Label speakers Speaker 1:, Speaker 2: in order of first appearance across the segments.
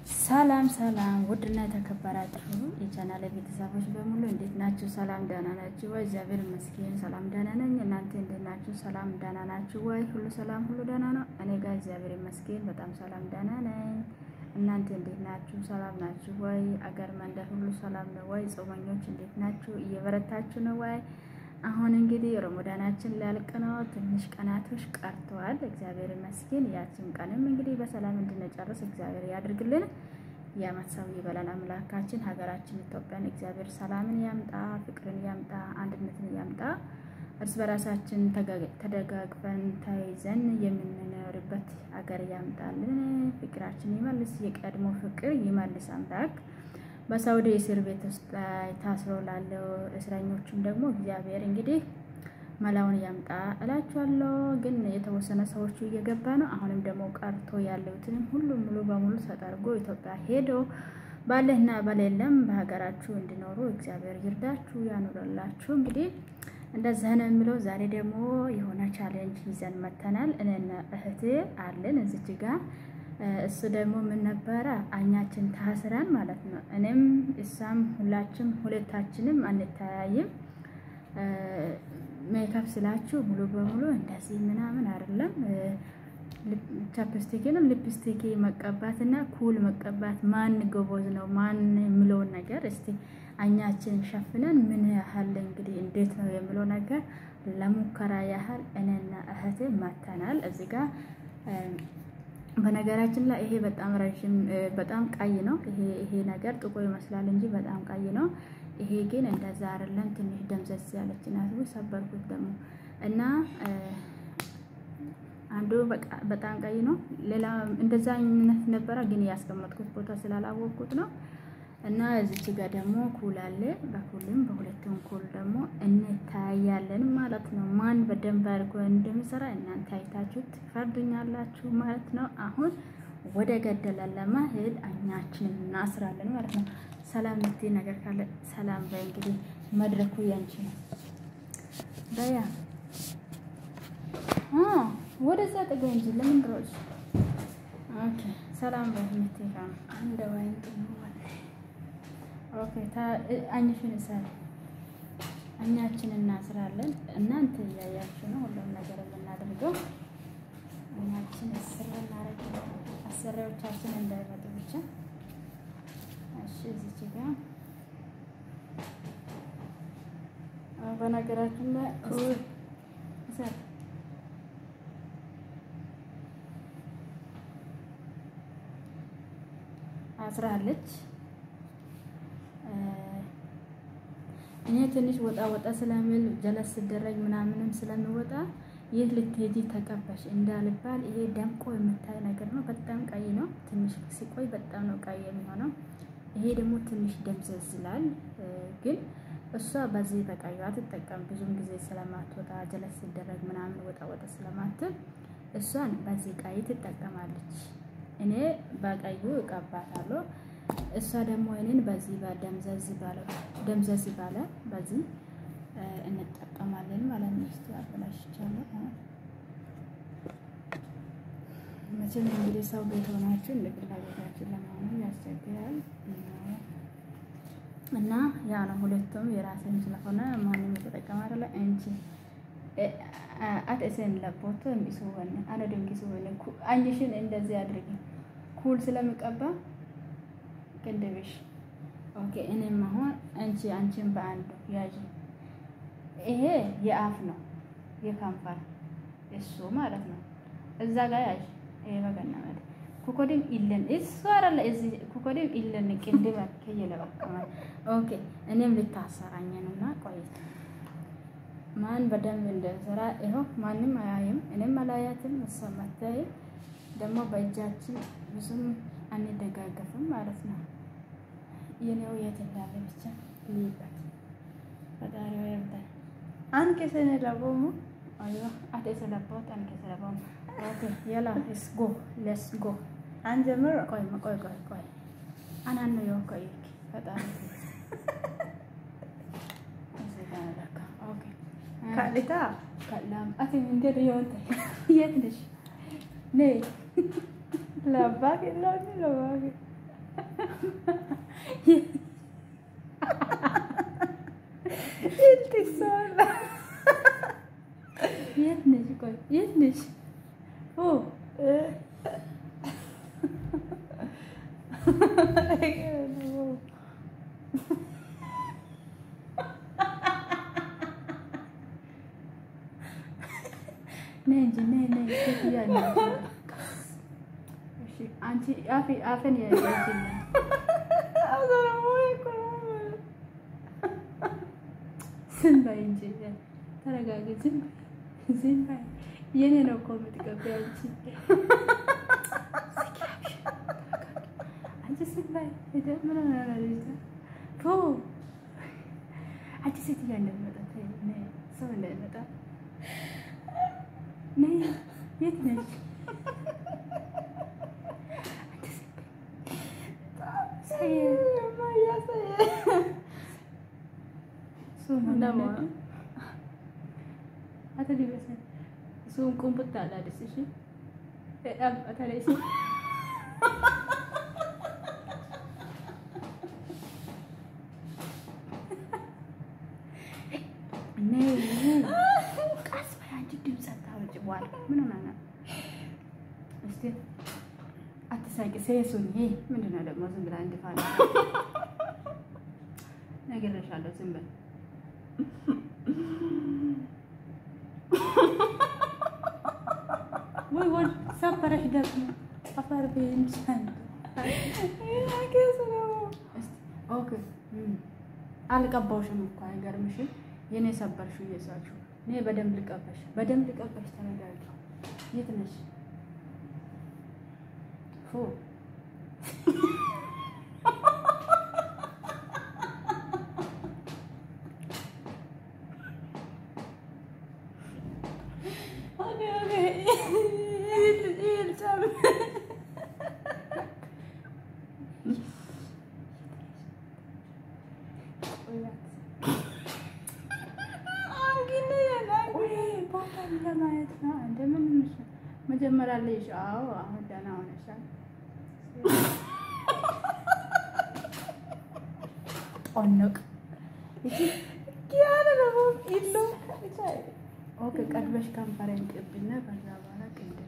Speaker 1: ሰላም ሰላም፣ ውድና የተከበራችሁ የቻናል ቤተሰቦች በሙሉ እንዴት ናችሁ? ሰላም ደህና ናችሁ ወይ? እግዚአብሔር ይመስገን ሰላም ደህና ነኝ። እናንተ እንዴት ናችሁ? ሰላም ደህና ናችሁ ወይ? ሁሉ ሰላም፣ ሁሉ ደህና ነው። እኔ ጋር እግዚአብሔር ይመስገን በጣም ሰላም ደህና ነኝ። እናንተ እንዴት ናችሁ? ሰላም ናችሁ ወይ? አገር መንደር ሁሉ ሰላም ነው ወይ? ጾመኞች እንዴት ናችሁ? እየበረታችሁ ነው ወይ? አሁን እንግዲህ ረመዳናችን ሊያልቅ ነው። ትንሽ ቀናቶች ቀርተዋል። እግዚአብሔር ይመስገን። ያችን ቀንም እንግዲህ በሰላም እንድንጨርስ እግዚአብሔር ያድርግልን። የዓመት ሰው ይበላል አምላካችን። ሀገራችን ኢትዮጵያን እግዚአብሔር ሰላምን ያምጣ፣ ፍቅርን ያምጣ፣ አንድነትን ያምጣ። እርስ በራሳችን ተደጋግፈን ተይዘን የምንኖርበት ሀገር ያምጣልን። ፍቅራችን ይመልስ፣ የቀድሞ ፍቅር ይመልስ አምላክ በሳውዲ እስር ቤት ውስጥ ታስሮ ላለው እስረኞቹም ደግሞ እግዚአብሔር እንግዲህ መላውን ያምጣ እላችኋለሁ። ግን የተወሰነ ሰዎቹ እየገባ ነው። አሁንም ደግሞ ቀርቶ ያለውትንም ሁሉም ሙሉ በሙሉ ተጠርጎ ኢትዮጵያ ሄዶ ባለህና በሌለም በሀገራችሁ እንዲኖሩ እግዚአብሔር ይርዳችሁ ያኑረላችሁ። እንግዲህ እንደዛ ነው የሚለው። ዛሬ ደግሞ የሆነ ቻሌንጅ ይዘን መተናል። እኔና እህቴ አለን እዚች ጋር እሱ ደግሞ ምን ነበረ አኛችን ታስረን ማለት ነው። እኔም እሷም ሁላችም ሁለታችንም አንተያይም። ሜካፕ ስላችሁ ሙሉ በሙሉ እንደዚህ ምናምን አይደለም። ቻፕስቲክንም ሊፕስቲክ መቀባት እና ኩል መቀባት ማን ጎበዝ ነው ማን የሚለውን ነገር እስቲ አኛችን ሸፍነን ምን ያህል እንግዲህ እንዴት ነው የሚለው ነገር ለሙከራ ያህል እኔና እህቴ መተናል እዚህ ጋር በነገራችን ላይ ይሄ በጣም ረዥም በጣም ቀይ ነው። ይሄ ይሄ ነገር ጥቁር ይመስላል እንጂ በጣም ቀይ ነው። ይሄ ግን እንደዛ አይደለም። ትንሽ ደምዘዝ ያለች ናት። ወይ ሰበርኩት ደግሞ እና አንዱ በጣም ቀይ ነው። ሌላ እንደዛ አይነት ነበረ፣ ግን ያስቀመጥኩት ቦታ ስላላወቅኩት ነው። እና እዚች ጋር ደግሞ ኩል አለ። በኩልም በሁለቱም ኩል ደግሞ እንታያለን ማለት ነው። ማን በደንብ አድርጎ እንደሚሰራ እናንተ አይታችሁ ትፈርዱኛላችሁ ማለት ነው። አሁን ወደ ገደለ ለመሄድ አኛችን እናስራለን ማለት ነው። ሰላም ልትይ ነገር ካለ ሰላም በይ። እንግዲህ መድረኩ ያንቺ ነው። በያ ወደዛ ጥገ እንጂ ለምን ድሮች ኦኬ። ሰላም በይ ምትይ አንድ ወይን ኦኬ አኝሽን እሰሪ እኛችን እናስራለን። እናንተ እያያችሁ ነው ሁሉም ነገር የምናደርገው። እኛችን እስር እናደርግ አሰሪዎቻችን እንዳይመጡ ብቻ። እሺ እዚች ጋር በነገራችን ላይ እሰሪ አስራለች። እኔ ትንሽ ወጣ ወጣ ስለሚል ጀለስ ስደረግ ምናምንም ስለሚወጣ ይህ ልትሄጂ ተቀባሽ እንዳልባል ይሄ ደምቆ የምታይ ነገር ነው። በጣም ቀይ ነው። ትንሽ ሲቆይ በጣም ነው ቀይ የሚሆነው። ይሄ ደግሞ ትንሽ ደምዘዝ ይላል። ግን እሷ በዚህ በቀዩ አትጠቀም። ብዙም ጊዜ ስለማትወጣ ጀለስ ስደረግ ምናምን ወጣ ወጣ ስለማትል እሷን በዚህ ቀይ ትጠቀማለች። እኔ በቀዩ እቀባታለሁ። እሷ ደግሞ እኔን በዚህ በደምዘዝ ባለ ደምዘዝ ባለ በዚህ እንጠቀማለን ማለት ነው። እስቲ አበላሽቻለሁ። መቼም እንግዲህ ሰው ቤት ሆናችሁ እንደ ፍላጎታችን ለመሆኑ ያስቸግራል እና ያ ነው። ሁለቱም የራስን ስለሆነ ማንም የተጠቀመ አይደለ እንጂ አትእሰን ለቦቶ የሚስወን አነ ድንጊ ስወን አንሽን እንደዚህ አድርጊ ኩል ስለሚቀባ ቅንድብሽ ኦኬ። እኔም አሁን አንቺ አንቺን በአንዱ ያዥ። ይሄ የአፍ ነው የከንፈር እሱ ማለት ነው። እዛ ጋር ያዥ። ይሄ በገና ማለት ኩኮዲም ኢለን እሱ አረለ እዚ ኩኮዲም ኢለን ቅንድብ ከየለ በቀማ ኦኬ። እኔም ልታሰራኝ ነውና ቆይ ማን በደንብ እንደሰራ ይኸው ማንም አያይም፣ እኔም አላያትም፣ እሷ አታይም። ደግሞ በእጃችን ብዙም አንደጋገፍም ማለት ነው። የኔው የት እንዳለ ብቻ ልይበት ፈጣሪ ይርዳል። አንኬ ሰነ ለቦሙ አዮ አደ ሰለቦት አንኬ ሰለቦሙ ኦኬ የላ ሌትስ ጎ ሌትስ ጎ አንጀምር። ቆይ ቆይ ቆይ ቆይ አናን ነው ቆይ ፈጣሪ ኦኬ ካልታ ካላም አቲ ምንድን ይሆን የት ነሽ ነይ ለአባቴ ለኔ ለአባቴ የት ነሽ? ቆይ የት ነሽ? ኦ ነይ እንጂ ነይ ነይ ሴትዮዋ ነች። እሺ አንቺ አፌ አፌን ያያችኝ ዝም በይ እንጂ ተረጋጊ። ዝም በይ ዝም በይ። የኔ ነው እኮ የምትቀበይ አንቺ አንቺ ዝም በይ። ምን ሆነ ልጅቷ? ቶ አንቺ ሴትዮዋ እንዳትመጣ ተይ፣ ነይ ሰው እንዳይመጣ ነይ። የት ነች? Sun kumputtaadha dhisishi. Dhaabbatadha isin. ቀስ በይ አንቺ ድምፅ አታወጪ በኋላ ምን ሆና ነው? እስኪ አትሳቂ። ሴሱኝ ምንድን ነው ደግሞ ዝም ብላ እንድፋለ ነግሬሻለሁ። ዝም በል ወይ ወይ ሰበረሽ ደግሞ አፈር ቤንቻል ኦኬ አልቀባውሽም እኮ አይገርምሽም? የኔ ሰበርሽው እየሳችሁ እኔ በደንብ ልቀበሽ በደንብ ልቀበሽ። ተረጋጊ። የት ነሽ? ፎ ለማየት ነው። እንደምን መጀመሪያ ላይ አዎ፣ አሁን ደህና ሆነሻል። ጦንቅ ኦኬ፣ ቀድመሽ ከንፈሬን ቅብና ከዛ በኋላ ቅድም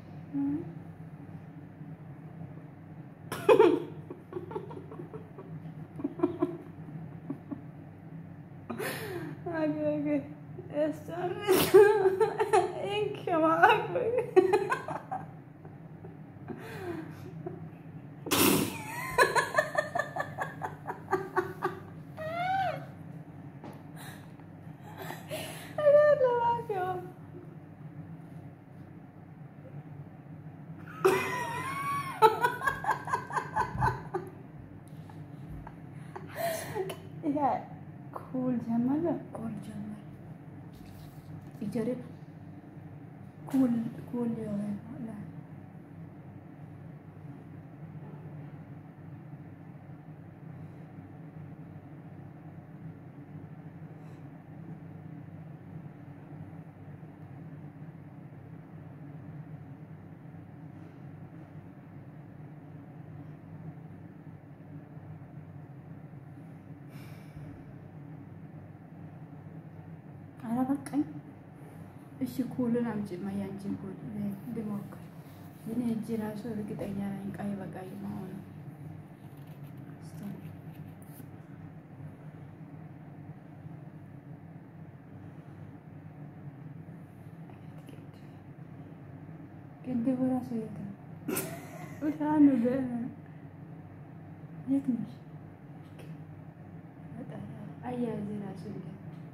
Speaker 1: ኩል ጀመረ ኩል ጀመረ ይጀሪ ኩል ኩል የሆነ አላበቃኝ። እሺ ኩልን አምጪ ማያንቺን ኩል ልሞክር። የኔ እጅ ራሱ እርግጠኛ ነኝ ቀይ በቀይ መሆኑ ቅድቡ ራሱ የት ነው? ውሻኑ የት ነሽ? አያያዜ ራሱ የት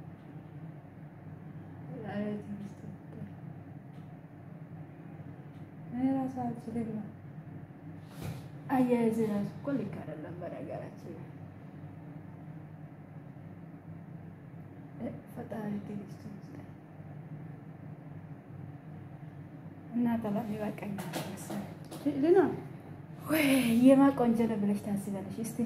Speaker 1: ራሱ አልችልም ነው። አያያዝ ራሱ እኮ ልክ አይደለም። በነገራችን ላይ ፈጣሪ ትዕግስት ይስጠን እና ተላሚ ይበቃኛል መሰለኝ ልና ወይ የማ ቆንጆ ነው ብለሽ ታስቢያለሽ? እስቲ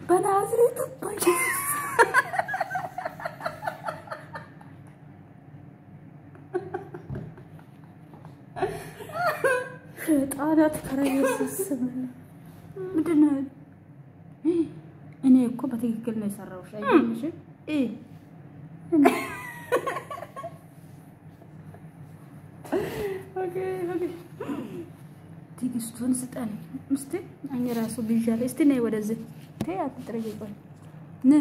Speaker 1: በናዝሬቱ ጣናት ከረየስስም ምንድን ነው? እኔ እኮ በትክክል ነው የሰራሁሽ። አይገርምሽም? ትዕግስቱን ስጠን እስቲ። እኔ ራሱ ብዣለሁ። እስቲ ነይ ወደዚህ። ተይ አትጥረጊ። ቆይ ነ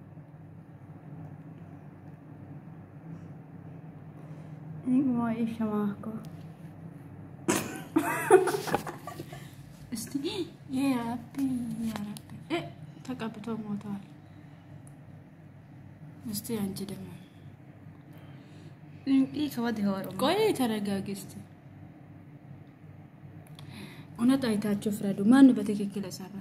Speaker 1: ሸማኮ እስቲ የራቢ የራቢ ተቀብቶ ሞተዋል። እስቲ አንቺ ደግሞ ቆይ ተረጋጊ እስቲ። እውነት አይታችሁ ፍረዱ። ማን በትክክል የሰራ?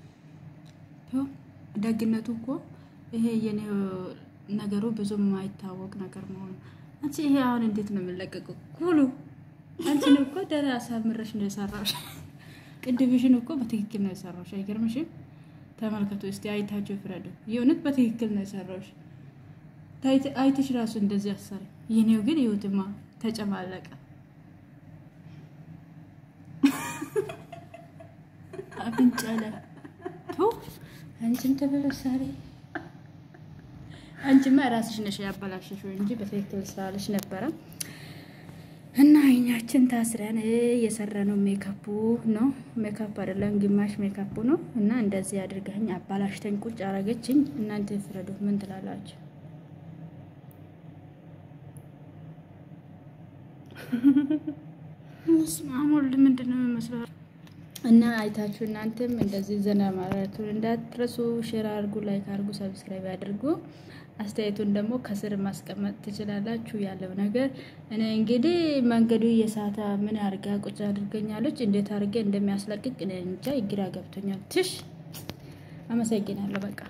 Speaker 1: ደግነቱ እኮ ይሄ የኔ ነገሩ ብዙም የማይታወቅ ነገር መሆኑ። አንቺ ይሄ አሁን እንዴት ነው የምንለቀቀው? ኩሉ አንቺን እኮ ደህና አሳምረሽ ነው የሰራሽ። ቅድምሽን እኮ በትክክል ነው የሰራሽ። አይገርምሽም? ተመልከቱ እስቲ አይታችሁ ፍረዱ። የእውነት በትክክል ነው የሰራሽ። አይትሽ ራሱ እንደዚህ አሰረ። የኔው ግን ይሁትማ ተጨማለቀ። አፍንጫ ላይ አንቺም ተበለሳሪ አንቺማ ራስሽ ነሽ ያበላሸሽው እንጂ በትክክል ስላለሽ ነበረ። እና አይኛችን ታስረን የሰራነው ሜካፑ ነው። ሜካፕ አይደለም ግማሽ ሜካፑ ነው። እና እንደዚህ አድርጋኝ አባላሽተኝ ቁጭ አረገችኝ። እናንተ ፍረዱ። ምን ትላላችሁ? ስማሙል ምንድን ነው የሚመስለው? እና አይታችሁ እናንተም እንደዚህ ዘና ማለቱን እንዳትረሱ። ሼር አድርጉ፣ ላይክ አድርጉ፣ ሰብስክራይብ አድርጉ። አስተያየቱን ደግሞ ከስር ማስቀመጥ ትችላላችሁ። ያለው ነገር እኔ እንግዲህ መንገዱ የሳታ ምን አድርጋ ቁጭ አድርገኛለች። እንዴት አድርጌ እንደሚያስለቅቅ እኔ እንጃ ግራ ገብቶኛል። ትሽ አመሰግናለሁ። በቃ